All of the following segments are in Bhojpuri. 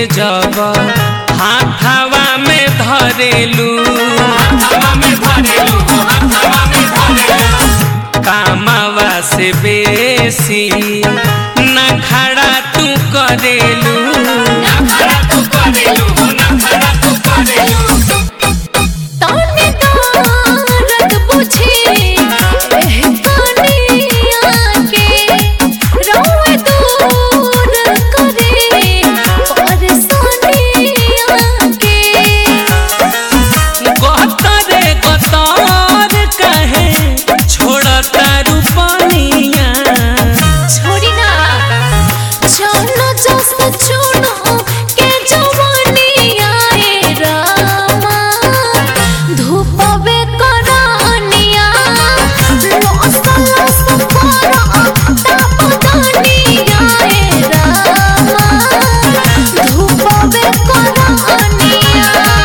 जब हाथावा में धरेलू कामावा से बेसी न खड़ा तू करेलू तने दर्द बुझी एह कनिया के रोए दूर करे परेशानिया के गतरे गतर कहे छोड़ता रूपनिया छोड़ी ना जानो जस चुनो के जवानिया ए रामा धूपवे करानिया लस लस करा तापदानिया ए रामा धूपवे करानिया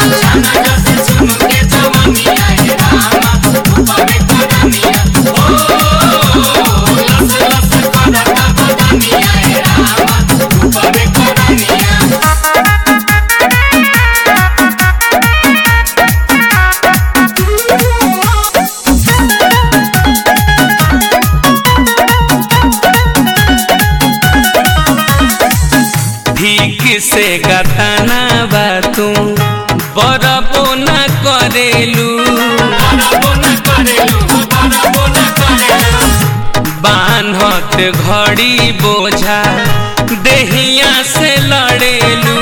ठीक से गताना बा तू बरबो न करेलू बान्हत घड़ी बोझा देहिया से लड़ेलू